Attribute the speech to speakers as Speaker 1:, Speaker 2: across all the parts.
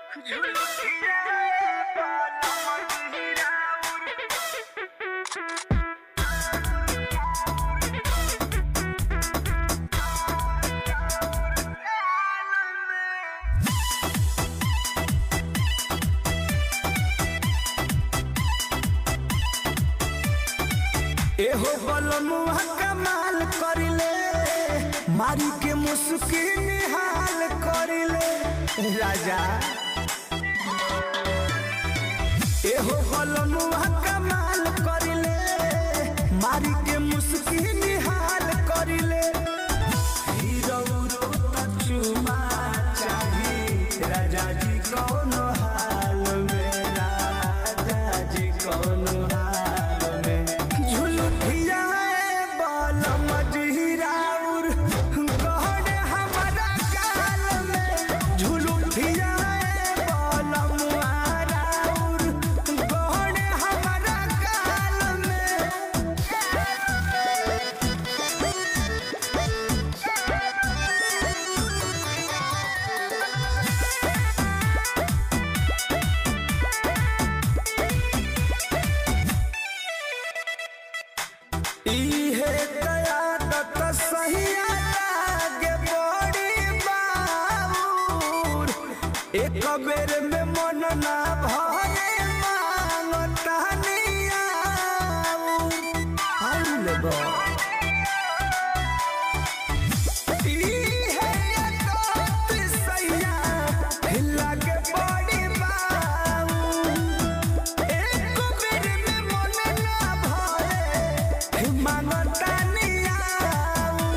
Speaker 1: एहो बलमुआ कमाल करिले मारी के मुस्की निहाल करिले राजा एहो बलमुआ कमाल करिले मारी के मुस्की निहाल करिले हीरो तो चुमा चाही राजा जी कौन हाल में राजा जी कौन हाल में झुलुठिया बल मजहिराउर गहन हमारा काल में झुलुठिया बल मुआराउर गहन हमारा काल में इहे कयादत सहिया लागे बड़ी बाबूर एक बेर में मन ना भरे मांगता नियाऊर हाल बा इहे कयादत सहिया लागे बड़ी बाबूर एक बेर में मन ना भरे मांगता नियाऊ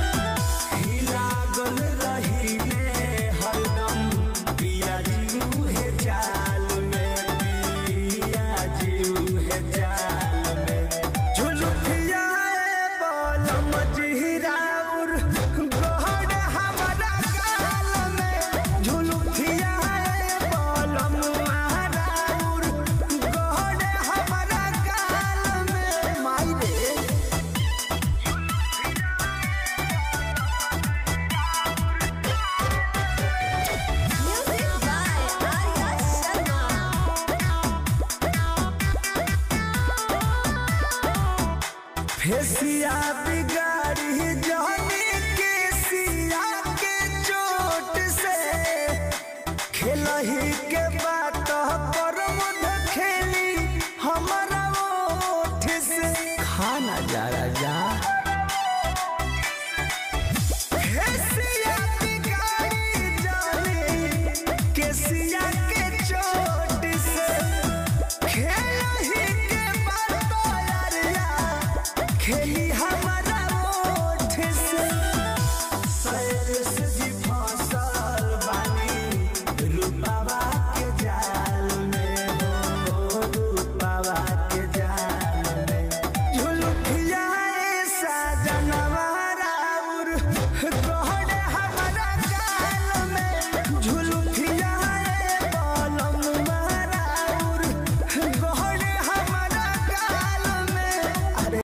Speaker 1: लागल रहिले हरदम पिया जीऊ हे जाल में पिया जीऊ हे जाल में झुलुठिया बोल मजहिराउर गहन हमारा गाल में झुलुठिया बोल मुहाराउर गहन हमारा गाल में माई रे
Speaker 2: Music by Arya Sharma.
Speaker 1: फेसिया बिगाड़ी जाने के सिया के चोट से खेलही के बात पर मुध खेली हमारा ओठ से खाना जा राजा फेसिया बिगाड़ी जाने के सिया के चोट से खेलही के बात यारिया खेली